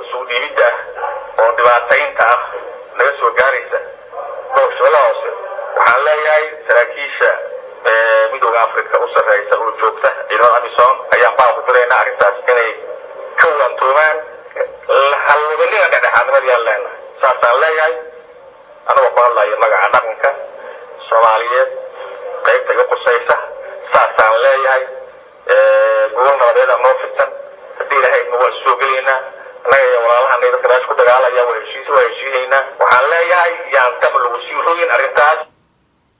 suu dhiibidda ah oo dhibaataynta ah naga soo gaaraysa gobolka shabeellaha hoose waxaan leeyahay saraakiisha midooda africa u sarreysa oo joogta ciidamada amisom ayaan baa ku diraynaa arrintaas inay ka waantoomaan halwadanina dhexdhexaadnimadayaan leenahay saasaan leeyahay anagoo ku hadlayo magaca dhaqanka soomaaliyeed qaybta iga qusaysa saasaan leeyahay gobol nabadeeda noo fitan haddii ilahaydna waan soo gelaynaa annaga iyo walaalahana dadka meesha ku dagaalaya waa heshiis waa heshiinaynaa waxaan leeyahay yaan dab lagu sii rogin arrintaas